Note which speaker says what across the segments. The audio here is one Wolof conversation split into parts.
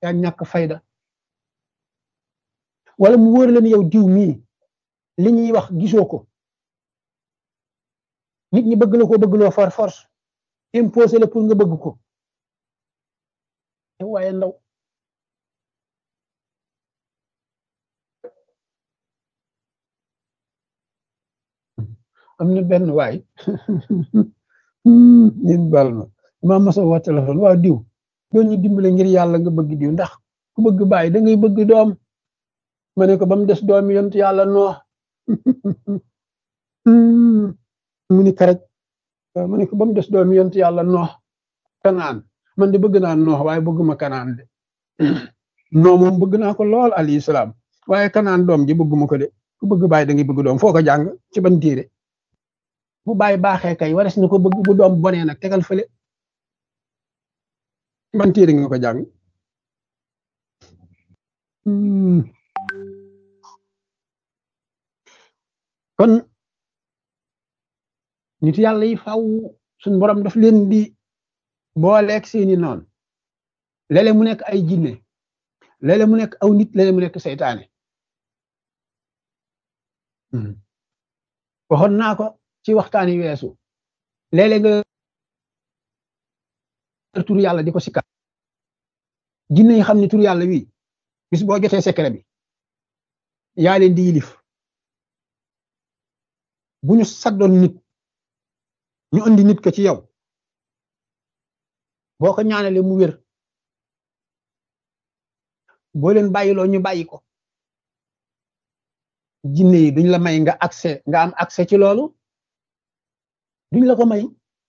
Speaker 1: yaa ñàkk fayda wala mu wóor leen yow diw mii li ñuy wax gisoo ko nit ñi bëgg la ko bëgg loo for force imposé la pour nga bëgg ko waaye ndaw am na benn waay ñun baal ma maa masa woo téléphone waaw diw doo ñu dimbale ngir yàlla nga bëgg diw ndax ku bëgg bàyyi da ngay bëgg doom ma ne ko ba mu des doom yont yàlla noo mu ni karaj ma ne ko ba mu des doom yont yàlla noo kanaan man de bëgg naa noox waaye bëgguma kanaan de noo moom bëgg naa ko lool alayhi salaam waaye kanaan doom ji bëgguma ko de ku bëgg bàyyi da ngay bëgg doom foo ko jàng ci ban téere bu bàyyi baaxee kay wares na ko bëgg bu doom bonee nag tegal fële ban téere nga ko jàng kon nit yàlla yi faw suñ borom daf leen di booleeg seeni noon léeg-léeg mu nekk ay jinne léeg-léeg mu nekk aw nit léeg-léeg mu nekk seytaane waxoon naa ko ci waxtaani weesu léeg-léeg nga tur yàlla di ko sikka jinne yi xam ne tur yàlla wi bis boo jotee secret bi yaa leen di yilif bu ñu saddoon nit ñu andi nit ko ci yow boo ko ñaanalee mu wér boo leen bàyyiloo ñu bàyyi ko jinne yi duñ la may nga accès nga am accès ci loolu duñ la ko may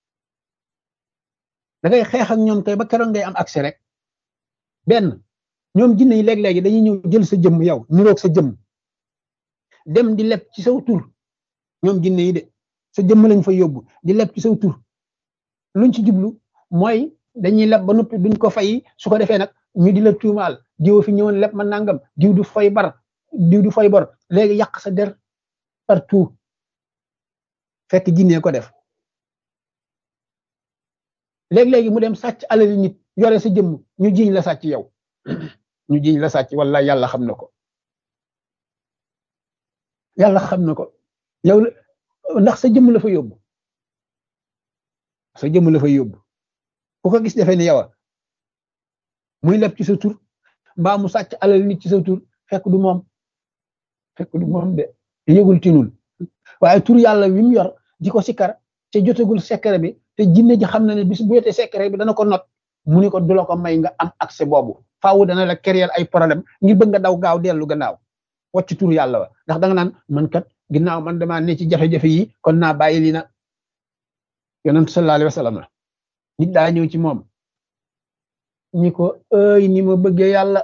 Speaker 1: da ngay xeex ak ñoom kay ba keroog ngay am accès rek benn ñoom jinne yi léeg-léegi dañuy ñëw jël sa jëmm yow niroog sa jëmm dem di leb ci saw tur ñoom jinne yi de sa jëmm lañ fa yóbbu di leb ci saw tur luñ ci jublu mooy dañuy leb ba noppi duñ ko fay su ko defee nag ñu di la tuumaal diw fi ñëwoon leb ma nangam diw du fay bar diw du fay bor léegi yàq sa der partout fekk jinne ko def léeg-léegi mu dem sàcc alali nit yore sa jëmm ñu jiñ la sàcc yow ñu jiñ la sàcc wala yàlla xam na ko yàlla xam na ko yow ndax sa jëmm la fa yóbbu sa jëmm la fa yóbbu ku ko gis defee ni yow muy leb ci sa tur mbaa mu sàcc alal nit ci sa tur fekk du moom fekk du moom de yëgul tinul waaye tur yàlla wi mu yor di ko sikkar te jotagul secret bi te jinne ji xam na ne bis bu yotee secret bi dana ko not mu ni ko du la ko may nga am accès boobu faawu dana la créer ay problème ngir bëgg nga daw gaaw dellu gannaaw wacc tur yàlla wa ndax da nga naan man kat ginnaaw man damaa ne ci jafe-jafe yi kon naa bàyyi lii na yonent sallallahu alayhi wa sallam nit daa ñëw ci moom ni ko ëy ni ma bëggee yàlla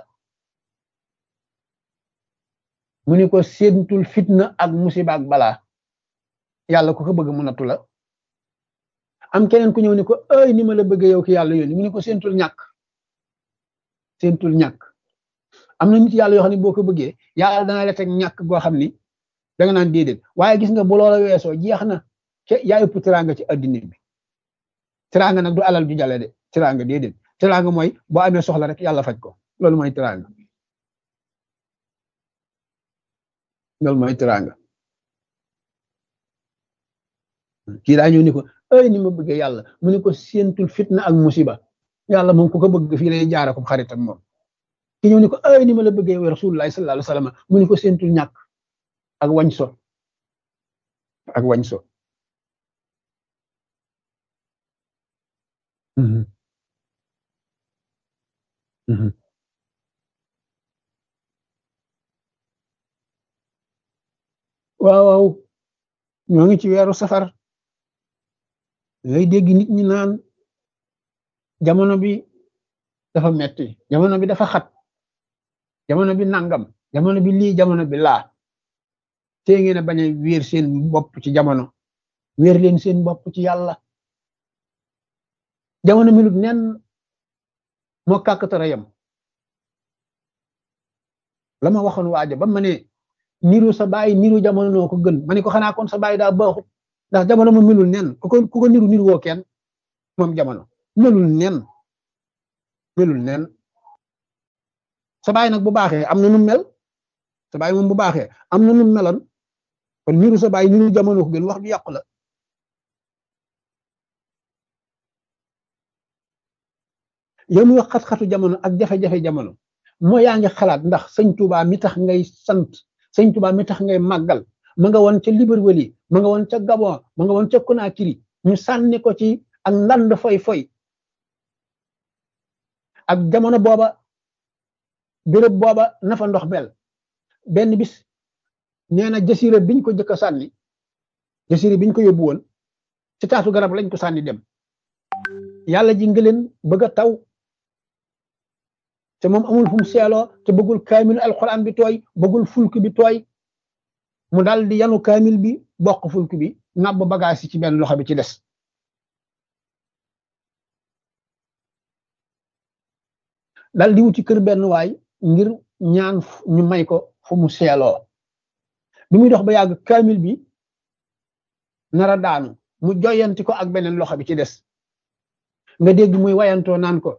Speaker 1: mu ni ko séentul fitna ak musiba ak balaa yàlla ku ko bëgg mu nattu la am keneen ku ñëw ni ko ëy ni ma la bëggee yow ki yàlla yónni mu ni ko séentul ñàkk séentul ñàkk am na nit yàlla yoo xam ne boo ko bëggee yàlla dana la teg ñàkk goo xam ni da nga naan déedéet waaye gis nga bu loola weesoo jeex na ke yaa ëpp teraanga ci addina bi teraanga nag du alal ju jale de teraanga déedéet teraanga mooy boo amee soxla rek yàlla faj ko loolu mooy teraanga loolu mooy teraanga kii daa ñëw ni ko ay ni ma bëggee yàlla mu ni ko séentul fitna ak musiba yàlla moom ku ko bëgg fii lay jaara ko xaritam moom ki ñëw ni ko ay ni ma la bëggee yow rasulullah sallallahu alayhi wasallam mu ni ko séentul ñàkk ak wañ so ak wañ so waaw waaw ñoo ngi ci weeru safar ngay dégg nit ñi naan jamono bi dafa metti jamono bi dafa xat jamono bi nangam jamono bi lii jamono bi laa te ngeen a bañ a wéer seen bopp ci jamono wéer leen seen bopp ci yàlla jamono minut nen moo kàkkatara yam la ma waxoon waaja ba ma ne niru sa baay niru jamono noo ko gën ma ne ko xanaa kon sa baay daa baaxut ndax jamono mu melul nen ku ko ku ko niru niru woo kenn moom jamono melul nen melul nen sa baay nag bu baaxee am na nu mel sa baay moom bu baaxee am na nu meloon kon niru sa baay niru jamono ko gën wax ju yàqu la yow mi wax xat-xatu jamono ak jafe-jafe jamono moo yaa ngi xalaat ndax sëñ Tuubaa mi tax ngay sant sëñ Tuubaa mi tax ngay màggal ma nga woon ca Libreville ma nga woon ca Gabon ma nga woon ca Conakry ñu sànni ko ci ak ndand foy foy ak jamono booba béréb booba nafa ndox mel benn bis nee na jasira biñ ko jëkk a sànni jasira biñ ko yóbbu woon ci taatu garab lañ ko sànni dem yàlla ji nga leen bëgg a taw te moom amul fu mu seeloo te bëggul kaamil alquran bi tooy bëggul fulk bi tooy mu dal di yanu kaamil bi bokk fulk bi nàbb bagage yi ci benn loxo bi ci des dal di wuti kër benn waay ngir ñaan ñu may ko fu mu seeloo bi muy dox ba yàgg kaamil bi nara daanu mu joyanti ko ak beneen loxo bi ci des nga dégg muy wayantoo naan ko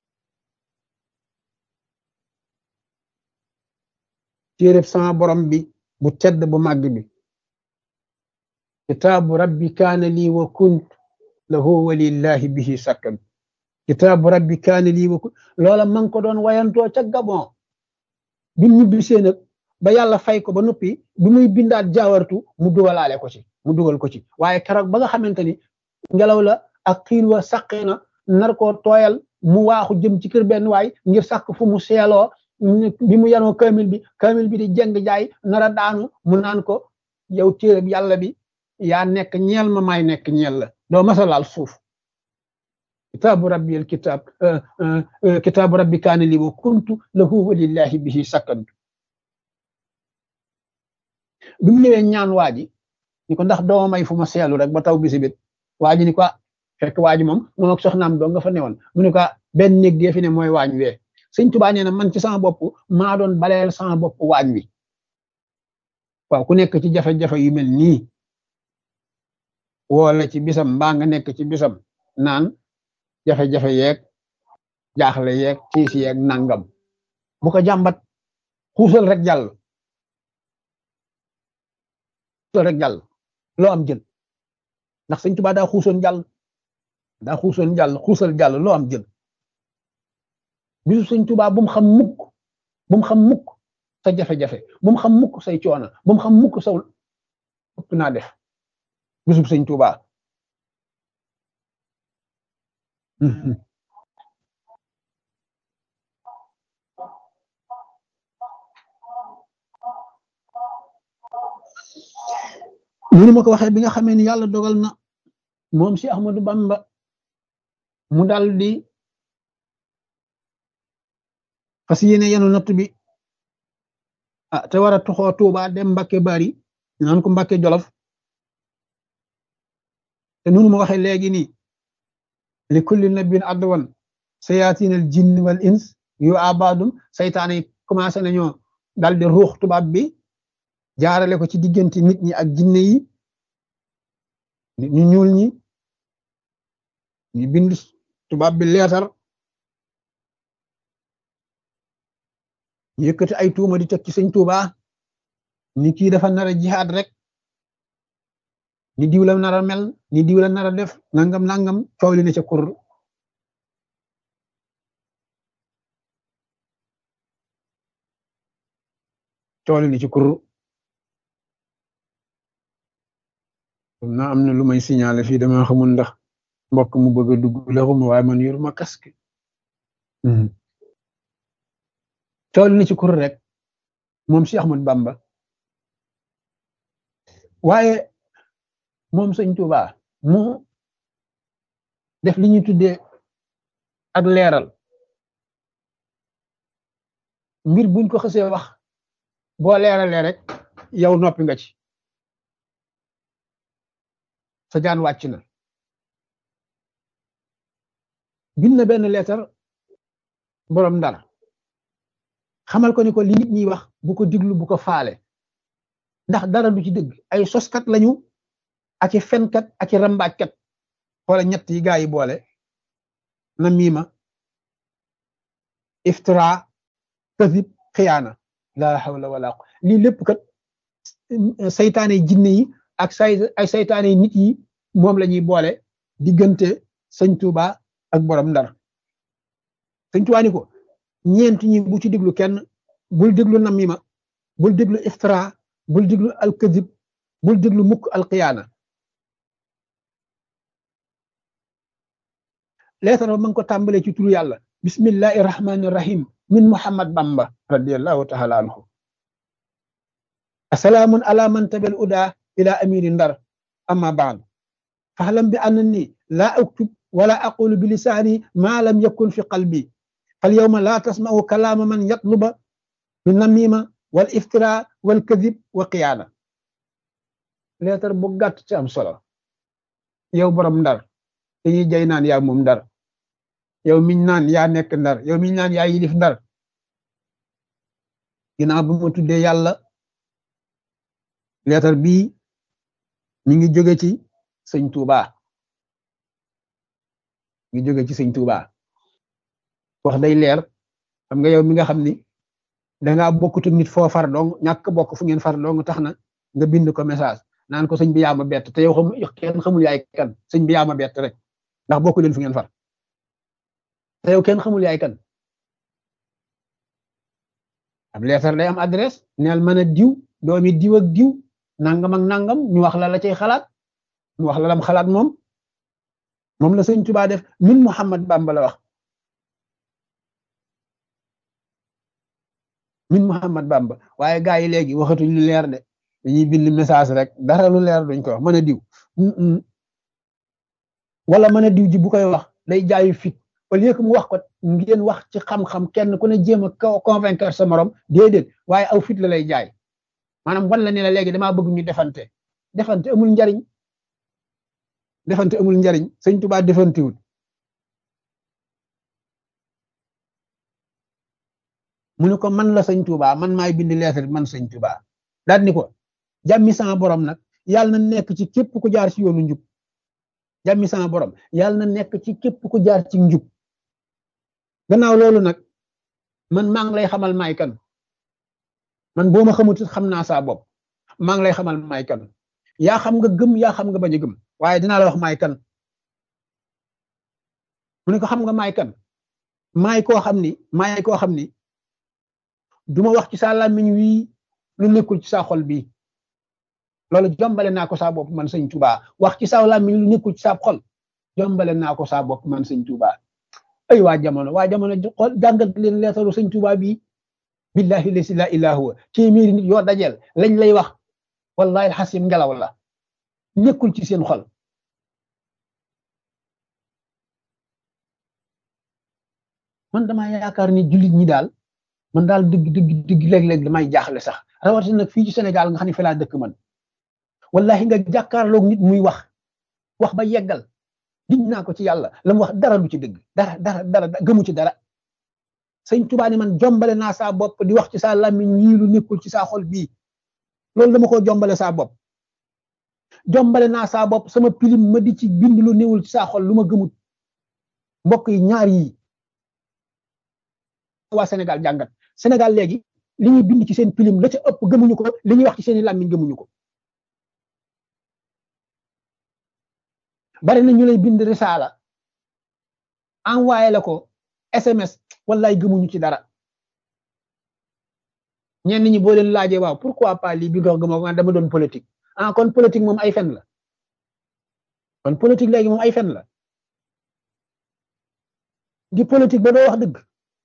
Speaker 1: téereb sama borom bi bu tedd bu màgg bi kitaabu rabbi kaana lii wa kunt lahu walillahi bihi sakkan kitaabu rabbi kaana lii wa kunt loola ma ngi ko doon wayantoo ca gabon bi mu ñibbisee nag ba yàlla fay ko ba noppi bi muy bindaat jaawartu mu dugalaale ko ci mu dugal ko ci waaye keroog ba nga xamante ni ngelaw la ak xiin wa saqee na nar koo tooyal mu waaxu jëm ci kër benn waay ngir sàkk fu mu seeloo bi mu yanoo kaamil bi kaamil bi di jeng jaay nara daanu mu naan ko yow téereb yàlla bi yaa nekk ñeel ma maay nekk ñeel la doo masalaal suuf kitaabu rabbi al kitaab kitaabu rabbi kaana li wa kuntu lahu walillahi bihi sakkantu bi mu ñëwee ñaan waa ji ni ko ndax dooma may fu ma seelu rek ba taw bisi bit waa ji ni ko fekk waa ji moom moom ak soxnaam doo nga fa newoon mu ne ko benn néeg dee fi ne mooy waañ wee sëñ Tuubaa nee na man ci sama bopp maa doon baleel sama bopp waañ wi waaw ku nekk ci jafe-jafe yu mel nii woo la ci bisam mbaa nga nekk ci bisam naan jafe-jafe yeeg jaaxle yeeg tiis yeeg nangam bu ko jàmbat xuusal rek jàll xuusal rek jàll loo am jël ndax sëñ Tuubaa daa xuusoon jàll daa xuusoon jàll xuusal jàll loo am jël bisu sëñ Tuubaa bu mu xam mukk bu mu xam mukk sa jafe-jafe bu mu xam mukk say coono bu mu xam mukk saw ëpp naa def bisu sëñ Tuubaa munu ma ko waxee bi nga xamee ni yàlla dogal na moom si Ahmadu Bamba mu dal di fas yéene yenu natt bi ah te war a tuxoo Tuuba dem Mbàkke Bari naan ko Mbàkke Jolof te nunu ma waxee léegi nii li kulli nabin adwan sayaatin al jinn wal ins yu abadum saytaane yi commencé nañoo dal di ruux tubaab bi jaarale ko ci diggante nit ñi ak jinne yi nit ñu ñuul ñi ñu bind tubaab bi leetar ñu yëkkati ay tuuma di teg ci sëñ Tuuba ni kii dafa nar a jihaad rek ni diw la nar a mel ni diw la nar a def nangam nangam coow li ne ca kur coow li ne ci kur xam naa am na lu may signaler fii dama xamul ndax mbokk mu bëgg a dugg la xuma waaye man yoruma casque coow li ne ci kur rek moom si Ahmad Bamba waaye moom sëñ Tuuba mu def li ñuy tuddee ak leeral mbir buñ ko xësee wax boo leeralee rek yow noppi nga ci sa jaan wàcc na bind na benn leetar boroom ndar xamal ko ni ko li nit ñi wax bu ko diglu bu ko faale ndax dara du ci dëgg ay soskat lañu ak i fenkat ak i rambaajkat xoola ñett yi gaa yi boole na miima iftira kasib xiyaana laa hawla wala lii lépp kat saytaane jinne yi ak say ay saytaane nit yi moom la ñuy boole diggante sëñ Tuuba ak borom ndar sëñ Tuuba ni ko ñeent ñi bu ci déglu kenn bul déglu namima bul déglu iftira bul déglu alkazib bul déglu mukk alqiyaana leetar ba ma ngi ko tàmbalee ci turu yàlla bismillahi rahmani rahim min muhammad bamba radiallahu taala anhu asalaamun ala man tabel uda ila amiri ndar amma baad fahlam bi annani la aktub wala aqulu bi lisaani ma lam yakun fi qalbi fal yawma la tasma'u kalaama man yatluba bi namima wal iftira wal kadib wa qiyaana leetar bu gàtt ci am solo yow borom ndar dañuy jay naan yaa moom ndar yow miñ naan yaa nekk ndar yow miñ naan yaa yilif ndar ginnaaw bu ma tuddee yàlla leetar bii mi ngi jóge ci sëñ Tuuba mi ngi jóge ci sëñ Tuuba wax day leer xam nga yow mi nga xam ni dangaa bokkut ak nit foo far dong ñàkk bokk fu ngeen far dong tax na nga bind ko message naan ko sëñ bi yaa ma bett te yow xam kenn xamul yaay kan sëñ bi yaa ma bett rek ndax bokku leen fu ngeen far te yow kenn xamul yaay kan ab leetar day am adresse neel mën a diw doomi diw ak diw nangam ak nangam ñu wax la la cay xalaat ñu wax la lam xalaat moom moom la sëñ Tuubaa def min Muhammad Bamba la wax min Muhammad Bamba waaye gaa yi léegi waxatuñ lu leer de dañuy bind message rek dara lu leer duñ ko wax mën a diw wala mën a diw ji bu koy wax day jaayu fit au lieu que mu wax ko ngeen wax ci xam-xam kenn ku ne jéem a convaincre sa morom déedéet waaye aw fit la lay jaay maanaam wan la ne la léegi damaa bëgg ñu defante defante amul njariñ defante amul njariñ sëñ Tuubaa defantewul mu ne ko man la sëñ Tuubaa man maay bind lettre man sëñ Tuubaa daal ni ko jàmmi sama borom nag yàlla na nekk ci képp ku jaar ci yoonu njub jàmmi sama borom yàlla na nekk ci képp ku jaar ci njub gannaaw loolu nag man maa ngi lay xamal maay kan man boo ma xamut xam naa saa bopp maa ngi lay xamal maay kan yaa xam nga gëm yaa xam nga bañ a gëm waaye dinaa la wax maay kan mu ne ko xam nga maay kan maay koo xam ni maay koo xam ni duma wax ci sa làmmiñ wii lu nekkul ci sa xol bii loolu jombale naa ko saa bopp man sëñ Tuubaa wax ci sa làmmiñ lu nekkul ci sa xol jombale naa ko saa bopp man sëñ Tuubaa ay waa jamono waa jamono xool jàngat leen leetaru sëñ Tuubaa bii billahi lasi la ilaha huwa téeméeri nit yoo dajeel lañ lay wax wallahi xasim ngelaw la nekkul ci seen xol man damaa yaakaar ni jullit ñi daal man daal dëgg dëgg dëgg léeg-léeg damay jaaxle sax rawatina nag fii ci Sénégal nga xam ne fi laa dëkk man wallahi nga jàkkaarloog nit muy wax wax ba yeggal diñ naa ko ci yàlla la mu wax dara du ci dëgg dara dara dara gëmu ci dara sëñ Tuubaa ni man jombale naa saa bopp di wax ci saa làmmiñ wii lu nekkul ci saa xol bii loolu dama ko jombale saa bopp jombale naa saa bopp sama pilim ma di ci bind lu néewul ci saa xol lu ma gëmut mbokk yi ñaar yi waa Sénégal jàngat Sénégal léegi li ñuy bind ci seen pilim la ca ëpp gëmuñu ko li ñuy wax ci seeni làmmiñ gëmuñu ko bari na ñu lay bind risaala envoyé la ko SMS wallaay gëmuñu ci dara ñenn ñi boo leen laajee waaw pourquoi pas lii bi nga gëmoo ko dama doon politique ah kon politique moom ay fen la kon politique léegi moom ay fen la di politique ba doo wax dëgg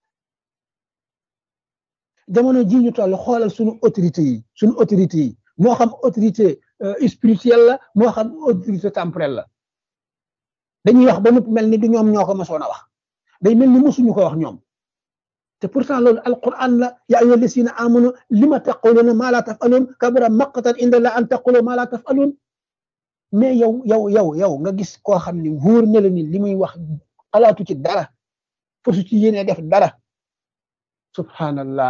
Speaker 1: jamono ji ñu toll xoolal suñu autorité yi suñu autorité yi moo xam autorité spirituelle la moo xam autorité temporelle la dañuy wax ba noppi mel ni du ñoom ñoo ko mosoon a wax day mel ni mosuñu ko wax ñoom te pourtant loolu alquran la ya ayyuha lasina amanu lima taquluna ma la tafalun kabura maqtan inda la an taqulu ma la tafalun mais yow yow yow yow nga gis koo xam ni wóor na la ni li muy wax xalaatu ci dara fasu ci yéene def dara subhanallah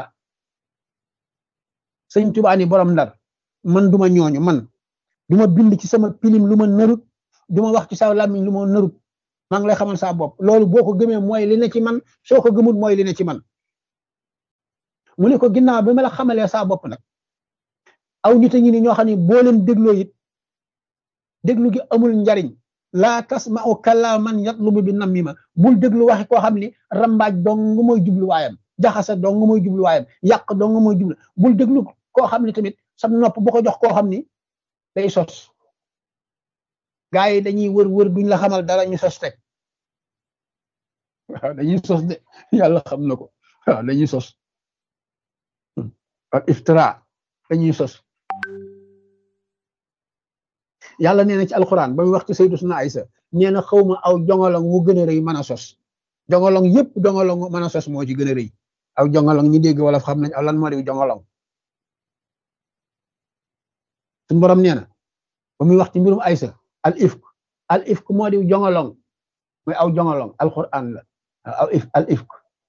Speaker 1: sëñ Tuubaa ni borom ndar man duma ñooñu man duma bind ci sama pilim lu ma narut duma wax ci sa làmmiñ lu ma narut maa ngi lay xamal saa bopp loolu boo ko gëmee mooy li ne ci man soo ko gëmul mooy li ne ci man mu ne ko ginnaaw bi ma la xamalee saa bopp nag aw nit a ngi ni ñoo xam ne boo leen dégloo it déglu gi amul njariñ laa tasma'u kalaaman yatlubu bi namima bul déglu waxi koo xam ni rambaaj dong mooy jubluwaayam jaxase dong mooy jubluwaayam yàq dong mooy jublu bul déglu koo xam ni tamit sam nopp bu ko jox koo xam ni day sos gaa yi dañuy wër wër duñ la xamal dara ñu sos teg waaw dañuy sos de yàlla xam na ko waaw dañuy sos ak iftira dañuy sos yàlla nee na ci alxuraan ba muy wax ci Sayyidatuna Aysa nee na xawma aw jongolong mu gën a rëy mën a sos jongolong yëpp jongolong mën a sos moo ci gën a rëy aw jongolong ñi dégg wala xam nañ aw lan moo di jongolong suñu borom nee na ba muy wax ci mbirum Aysa al ifk al ifk moo di jongolong mooy aw jongolong alxuraan la aw if al ifk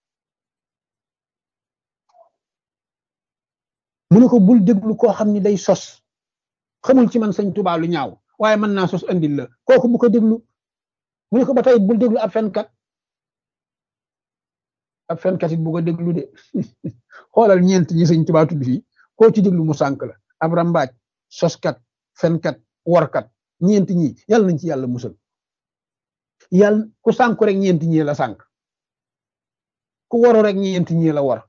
Speaker 1: mu ne ko bul déglu koo xam ni day sos xamul ci man sëñ Tuubaa lu ñaaw waaye mën naa sos andil la kooku bu ko déglu mu ne ko ba tey bul déglu ab fenkat ab fenkat it bu ko déglu de xoolal ñeent ñi sëñ Tuubaa tudd fii koo ci déglu mu sànk la ab rambaaj soskat fenkat workat ñeent ñi yàlla nañ ci yàlla musal yàlla ku sànku rek ñeent ñi la sànk ku waru rek ñeent ñi la war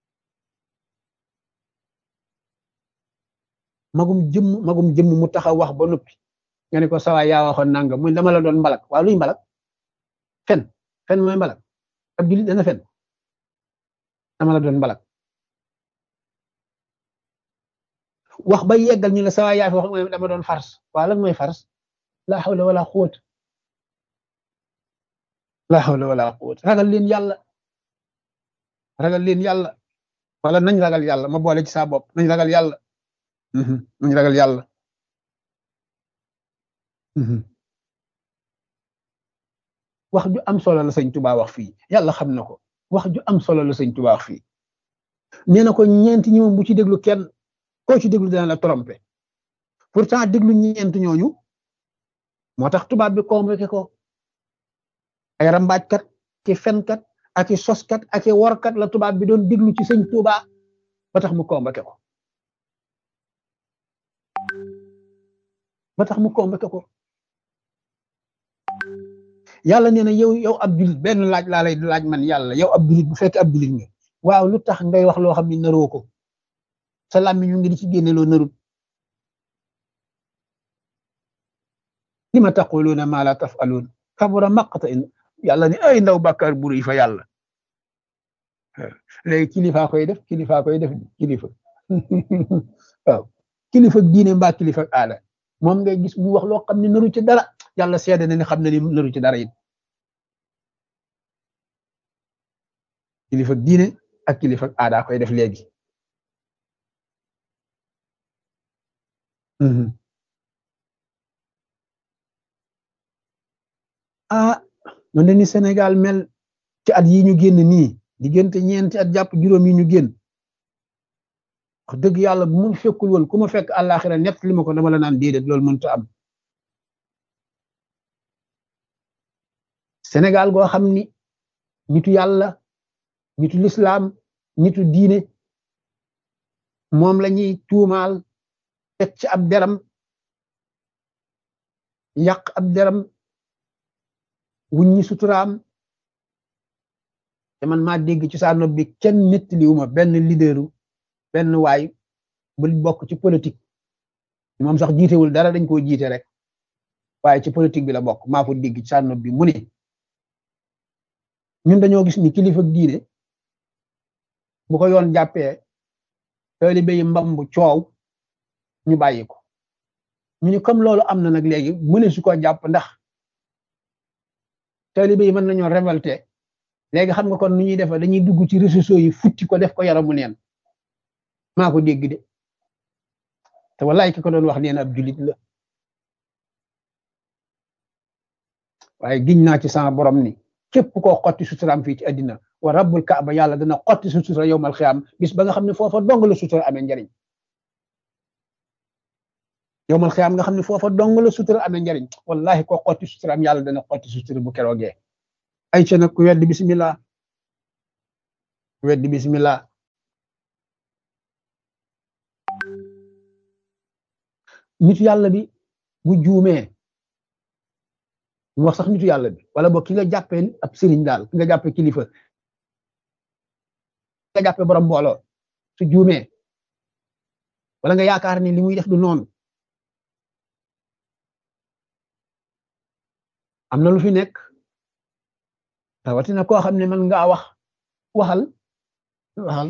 Speaker 1: magum jëmm magum jëmm mu taxaw wax ba noppi nga ne ko sawaay yaa waxoon nanga muy dama la doon mbalak waa luy mbalak fen fen mooy mbalak ab julit dana fen dama la doon mbalak wax ba yeggal ñu la sawaay yaa fi wax mooy dama doon fars waa lan mooy fars la hawla wala quwwata la hawla wala quwwata ragal leen yàlla ragal leen yàlla wala nañ ragal yàlla ma boole ci saa bopp nañ ragal yàlla nañ ragal yàlla wax ju am solo la sëñ Tuubaa wax fii yàlla xam na ko wax ju am solo la sëñ Tuubaa wax fii nee na ko ñeent ñi moom bu ci déglu kenn koo ci déglu dana la trompé pourtant déglu ñeent ñooñu moo tax tubaab bi convoqué ko ay rambaajkat ki fenkat ak i soskat ak i workat la tubaab bi doon déglu ci sëñ Tuubaa ba tax mu convoqué ko ba tax mu convoqué ko yàlla nee na yow yow ab julit benn laaj laa lay laaj man yàlla yow ab julit bu fekk ab julit nga waaw lu tax ngay wax loo xam ne naroo ko sa làmmiñ ñu ngi di ci génne loo narut li ma taquluuna maa la tafaluun kabura maqta in yàlla ne ay ndaw bàkkaar bu rëy fa yàlla léegi kilifa koy def kilifa koy def kilifa waaw kilifa diine mbaa kilifa aada moom ngay gis mu wax loo xam ne naru ci dara yàlla seede na ne xam na ni naru ci dara it kilifa diine ak kilifa aada koy def léegi ah man de ni Sénégal mel ci at yi ñu génn nii diggante ñeenti at jàpp juróom yi ñu génn wax dëgg yàlla bu mu fekkul woon ku ma fekk àllaaxira nett li ma ko dama la naan déedéet loolu mënta am Sénégal goo xam ni nitu yàlla nitu lislaam nitu diine moom la ñuy tuumaal teg ci ab deram yàq ab deram wuññi suturaam te man maa dégg ci saa nopp bi kenn nettaliwuma benn leaderu benn waay bu bokk ci politique moom sax jiitewul dara dañ koo jiite rek waaye ci politique bi la bokk maa ko dégg ci saa nopp bi mu ne ñun dañoo gis ni kilifa diine bu ko yoon jàppee taalibe yi mbambu coow ñu bàyyi ko ñu ni comme loolu am na nag léegi mëne su ko jàpp ndax taalibe yi mën nañoo révolté léegi xam nga kon nu ñuy defa dañuy dugg ci réseaux sociaux yi futti ko def ko yaramu neen maa ko dégg de te wallaay ki ko doon wax neen ab julit la waaye giñ naa ci sama borom ni képp koo xotti suturaam fii ci àddina wa rabbul kaaba yàlla dana xotti sa sutura yowmal xiyaam bis ba nga xam ne foofa dong la sutura amee njariñ yowmal xiyaam nga xam ne foofa dong la sutura amee njariñ wallahi koo xotti suturaam yàlla dana xotti sutura bu keroogee ay ca nag ku weddi bismillah ku weddi bismillah nitu yàlla bi bu juumee mu wax sax nitu yàlla bi wala boog ki nga jàppee ab sëriñ daal ki nga jàppee kilifa ki nga jàppee borom mbooloo su juumee wala nga yaakaar ni li muy def du noonu am na lu fi nekk rawatina koo xam ne man ngaa wax waxal waxal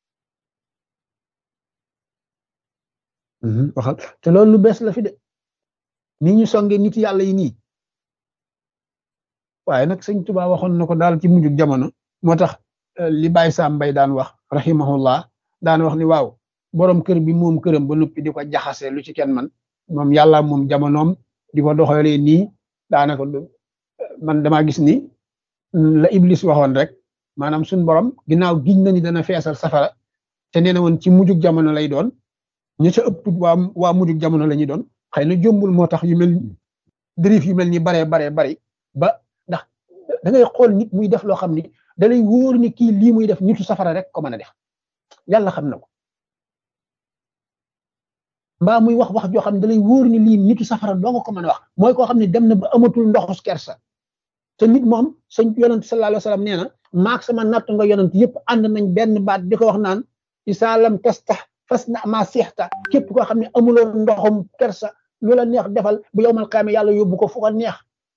Speaker 1: waxal te loolu lu bees la fi de ni ñu songe nit yàlla yi nii waaye nag sëñ Tuba waxoon na ko daal ci mujjug jamono moo tax li Baye Sam Mbaye daan wax rahimahullah daan wax ni waaw borom kër bi moom këram ba noppi di ko jaxase lu ci kenn man moom yàlla moom jamonoom di ko doxalee nii daanaka man damaa gis ni la Iblis waxoon rek maanaam suñ borom ginnaaw giñ na ni dana feesal safara te nee na woon ci mujjug jamono lay doon ñu ca ëpp waa waa mujjug jamono la ñuy doon xëy na jombul moo tax yu mel dérif yu mel ni baree baree bari ba ndax da ngay xool nit muy def loo xam ni da lay wóor ni kii lii muy def nitu safara rek ko mën a def yàlla xam na ko mbaa muy wax wax joo xam ne da lay wóor ni lii nitu safara doo nga ko mën a wax mooy koo xam ne dem na ba amatul ndoxus kersa te nit moom sëñ yonent sallallahu alayhi wa sallam nee na maak sama natt nga yonent yëpp ànd nañ benn baat di ko wax naan isaalam tastax fas na ma seexta képp koo xam ne amuloo ndoxum kersa lu la neex defal bu yowmal qiyaama yàlla yóbbu ko fu ko neex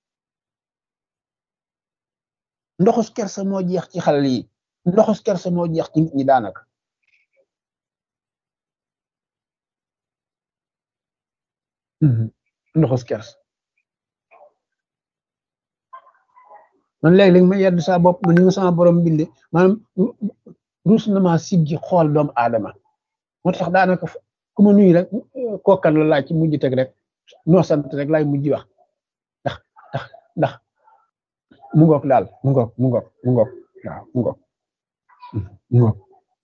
Speaker 1: ndoxus kersa moo jeex ci xale yi ndoxus kersa moo jeex ci nit ñi daanaka ndoxus kersa man léeg-léeg ma yedd saa bopp ma ni nga sama borom binde maanaam ruus na maa siggi xool doomu aadama moo tax daanaka ku ma nuyu rek kookan la laaj ci mujj teg rek noo sant rek laay mujj wax ndax ndax ndax mu ngoog daal mu ngoog mu ngoog mu ngoog waaw mu ngoog mu ngoog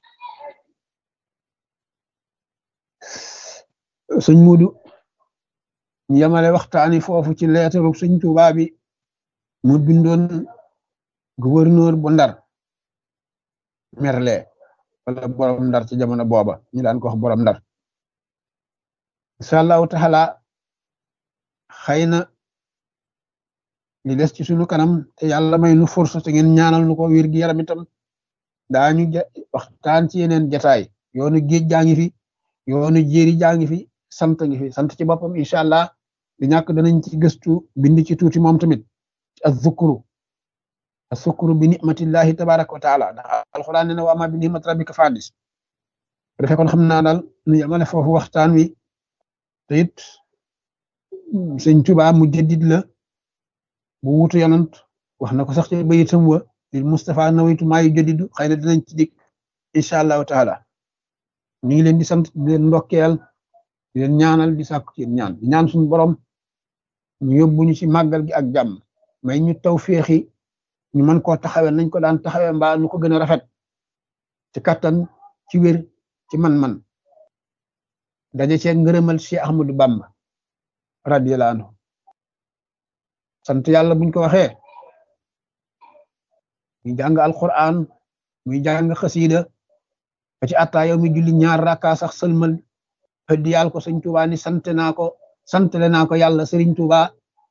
Speaker 1: sëñ Muudu ñu yemale waxtaani foofu ci leetaru sëñ Tuubaa bi mu bindoon gouverneur bu Ndar Merle wala borom Ndar ci jamono booba ñu daan ko wax borom Ndar incha allahu taala xëy na li des ci sunu kanam te yàlla may nu force te ngeen ñaanal nu ko wér gi yaram itam daañu waxtaan ci yeneen jataay yoonu géej jaa ngi fi yoonu jéeri jaa ngi fi sant ngi fi sant ci boppam incha allah di ñàkk danañ ci gëstu bind ci tuuti moom tamit azzukuru azzukuru bi nicmatillahi tabaraka wa taala ndax alquran ne na wa ama bi nicmat rabbika fadis defee kon xam naa daal nu yamale foofu waxtaan wi te it sëñ Tuubaa mu jëddit la bu wutu yonant wax na ko sax ci bayitam wa lil Mustafa nawaytu maa yu jëddidu xëy na dinañ ci dig incha allahu taala ñu ngi leen di sant di leen ndokkeel di leen ñaanal di sàkku ci ñaan di ñaan suñu borom ñu yóbbu ñu ci màggal gi ak jàmm may ñu taw féexi ñu mën koo taxawee nañ ko daan taxawee mbaa nu ko gën a rafet ci kattan ci wér ci man-man daje cee ngërëmal Cheikh Ahmadou Bamba radiyallahu anhu sant yàlla buñ ko waxee muy jàng alquran muy jàng xasida ba ci atta yow mi julli ñaar rakka sax sëlmal xëddi yàlla ko sëñ Tuubaa ni sant naa ko santale naa ko yàlla sëriñ Tuubaa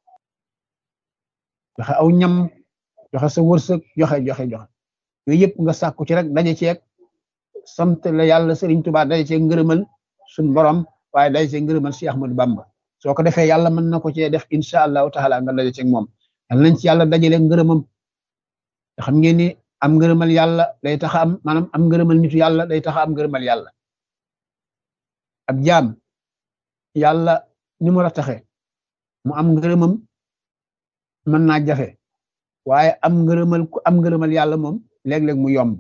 Speaker 1: joxe aw ñam joxe sa wërsëg joxe joxe joxe yooyu yëpp nga sàkku ci rek daje ceeg sant la yàlla sëriñ Tuubaa daje ceeg ngërëmal suñ borom waaye daje ceeg ngërëmal Cheikh Ahmadou Bamba soo ko defee yàlla mën na ko cee def incha allahu taala nga daje ceeg moom yàlla nañ ci yàlla dajale ngërëmam te xam ngeen ni am ngërëmal yàlla day tax am maanaam am ngërëmal nitu yàlla day tax am ngërëmal yàlla ab jaam yàlla ni mu la taxe mu am ngërëmam mën naa jafe waaye am ngërëmal ku am ngërëmal yàlla moom léeg-léeg mu yomb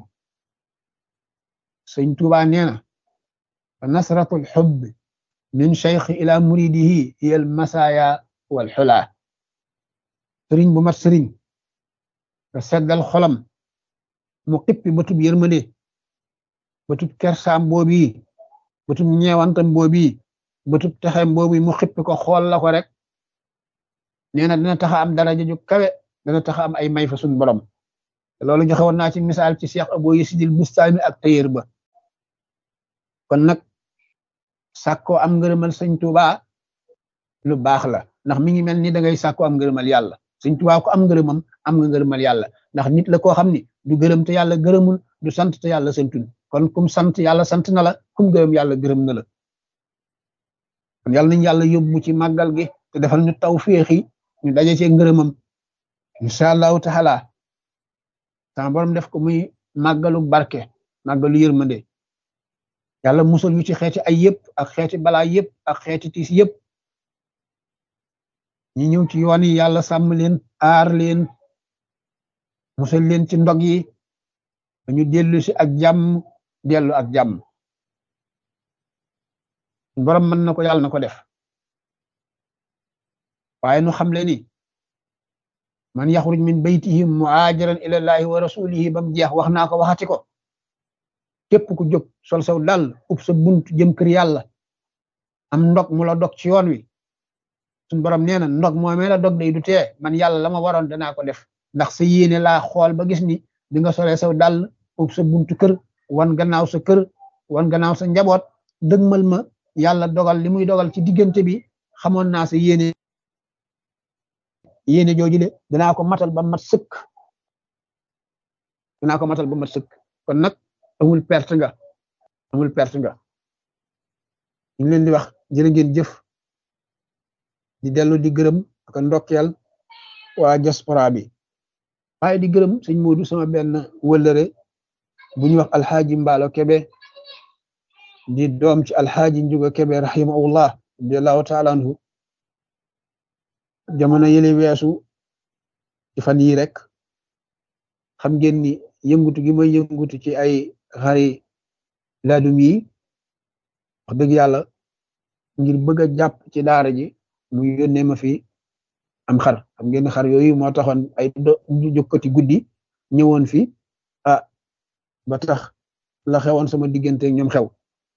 Speaker 1: sëñ Tuubaa nee na fa nasratul xubb min cheikh ila muridihi hiya al masaya wal xulaa sëriñ bu mat sëriñ nga seddal xolam mu xippi bëtub yërmande bëtub kersaam boobi bëtub ñeewantam boobi bëtub texem boobi mu xippi ko xool la ko rek nee na dina taxa am daraja ju kawe dana taxa am ay may fa suñ borom loolu joxe woon naa ci misaal ci Cheikh Abou Yasidil Bustami ak tayër ba kon nag sàkkoo am ngërëmal sëñ Tuuba lu baax la ndax mi ngi mel ni da ngay sàkku am ngërëmal yàlla Sëñ Tuubaa ko am ngërëmam am nga ngërëmal yàlla ndax nit la koo xam ni du gërëm te yàlla gërëmul du sant te yàlla santul kon kum sant yàlla sant na la kum gërëm yàlla gërëm na la kon yàlla nañ yàlla yóbbu ci màggal gi te defal ñu taw féexi ñu daje ci ngërëmam incha allahu taala sama borom def ko muy màggalu barke màggalu yërmande yàlla musal ñu ci xeeti ay yëpp ak xeeti balaa yëpp ak xeeti tiis yëpp ñi ñëw ci yoon yi yàlla sàmm leen aar leen musal leen ci ndog yi dañu dellu si ak jàmm dellu ak jàmm borom mën na ko yàlla na ko def waaye nu xam le ni man yaxruj min baytihi muhaajiran ila llahi wa rasulihi bam jeex wax naa ko waxati ko képp ku jóg sol saw dal ub sa bunt jëm kër yàlla am ndog mu la dog ci yoon wi suñ borom nee na ndog moomee la dog day du tee man yàlla la ma waroon danaa ko def ndax sa yéene laa xool ba gis ni di nga solee saw dal ub sa buntu kër wan gannaaw sa kër wan gannaaw sa njaboot dëgmal ma yàlla dogal li muy dogal ci diggante bi xamoon naa sa yéene yéene jooju de danaa ko matal ba mat sëkk danaa ko matal ba mat sëkk kon nag amul perte nga amul perte nga ñu ngi leen di wax jërë ngeen jëf di dellu di gërëm ak ndokkeel waa diaspora bi waaye di gërëm sëñ Moodu sama benn wëllëre bu ñuy wax alxaaji Mbaalo Kebe di doom ci alxaaji Njuga Kebe rahimahullah radiallahu taala anhu jamono yële weesu ci fan yi rek xam ngeen ni yëngutu gi may yëngutu ci ay xari laadum yi wax dëgg yàlla ngir bëgg a jàpp ci daara ji mu yónnee ma fi am xar xam ngeen xar yooyu moo taxoon ay jokkati guddi ñëwoon fi ah ba tax la xewoon sama diggante ñoom xew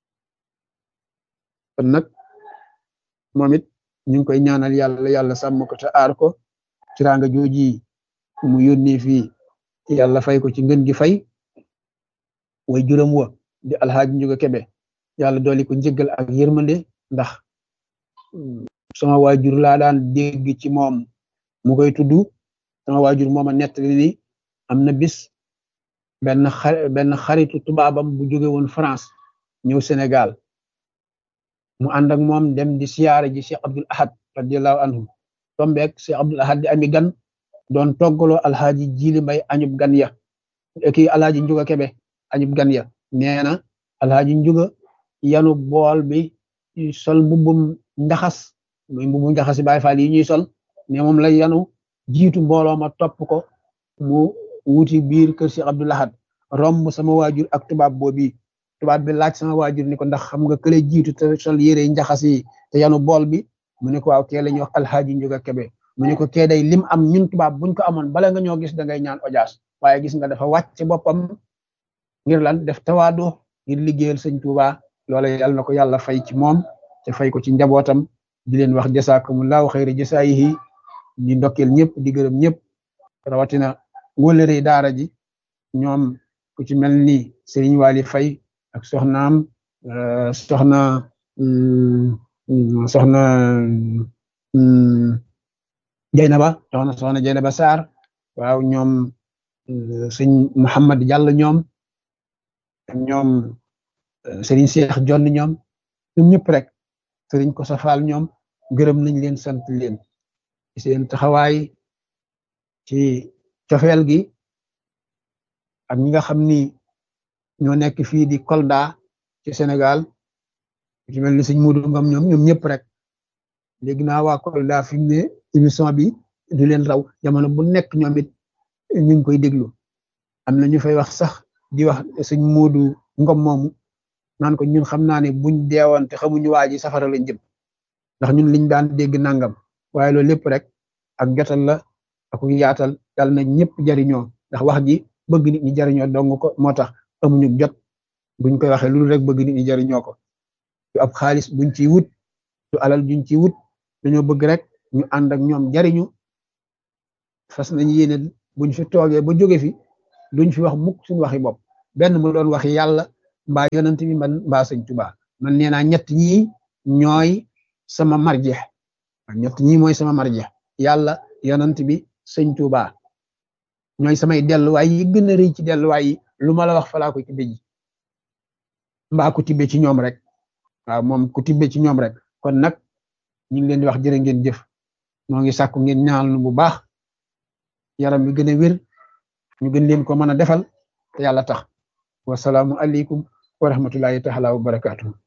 Speaker 1: kon nag moom it ñu ngi koy ñaanal yàlla yàlla sàmm ko te aar ko tiraanga jooji mu yónnee fii yàlla fay ko ci ngën gi fay way juróom wa di alxaaji njuga kebe yàlla dooli ko njëggal ak yërmande ndax sama waajur laa daan dégg ci moom mu koy tudd sama waajur mooma nettali ni am na bis benn xar benn xaritu tubaabam bu jóge woon France ñëw Sénégal mu ànd ak moom dem di siyaare ji Cheikh Abdul Ahad radiallahu anhu tombeek Cheikh Abdul Ahad di ami gan doon toggaloo alxaaji jili mbay añub gan ya kii alxaaji njuga kebe añub gan ya nee na alxaaji njuga yanu bool bi sol mbubbum njaxas muy mbubbum njaxas yi Baay Faal yi ñuy sol ne moom la yanu jiitu mbooloo ma topp ko mu wuti biir kër Cheikh Abdul Ahad romb sama waajur ak tubaab boobi tubaab bi laaj sama waajur ni ko ndax xam nga kële jiitu te sol yére njaxas yi te yanu bool bi mu ne ko waaw kee la ñuy wax alxaaji njuga kebe mu ne ko kee day lim am ñun tubaab buñ ko amoon bala nga ñoo gis da ngay ñaan audience waaye gis nga dafa wàcc boppam ngir lan def tawaadu ngir liggéeyal sëñ Tuuba loola yàlla na ko yàlla fay ci moom te fay ko ci njabootam di leen wax jasaakumullahu xayri jasaayihi di ndokkeel ñëpp di gërëm ñëpp rawatina wëlëre daara ji ñoom ku ci mel ni Serigne Wali Fay ak soxnaam soxna soxna Jeynaba soxna soxna Jeynaba Sarr waaw ñoom sëñ Mouhamad Diallo ñoom ñoom sëriñ Cheikh Jonn ñoom ñoom ñëpp rek sëriñ ko safal ñoom gërëm nañ leen sant leen ci seen taxawaay ci cofeel gi ak ñi nga xam ni ñoo nekk fii di Kolda ci Sénégal ci mel ni sëñ Modou Ngam ñoom ñoom ñëpp rek léegi naa waa Kolda fi mu ne émission bi du leen raw jamono bu nekk ñoom it ñu ngi koy déglu am na ñu fay wax sax di wax sëñ Modou Ngom moomu naan ko ñun xam naa ne buñ deewoon te xamuñu waa ji safara lañ jëm ndax ñun liñ daan dégg nangam waaye loolu lépp rek ak jotal la ak yaatal yàlla na ñëpp jariñoo ndax wax ji bëgg nit ñi jariñoo dong ko moo tax amuñu jot buñ koy waxee loolu rek bëgg nit ñi jariñoo ko du ab xaalis buñ ciy wut du alal juñ ciy wut dañoo bëgg rek ñu ànd ak ñoom jariñu fas nañ yéene buñ fi toogee ba jóge fi duñ fi wax mukk suñu waxi bopp benn mu doon waxi yàlla mbaa yonent bi man mbaa sëñ Tuubaa man nee naa ñett ñii ñooy sama marjeex ñett ñi mooy sama marja yàlla yonant bi sëñ Tuuba ñooy samay delluwaay yi gën a rëy ci delluwaay yi lu ma la wax falaa ko tibbe ji mbaa ku tibbe ci ñoom rek waaw moom ku tibbe ci ñoom rek kon nag ñu ngi leen di wax jërë ngeen jëf moo ngi sàkku ngeen ñaanal nu bu baax yaram bi gën a wér ñu gën leen ko mën a defal te yàlla tax wasalaamu aleykum wa rahmatullahi taala wa barakaatu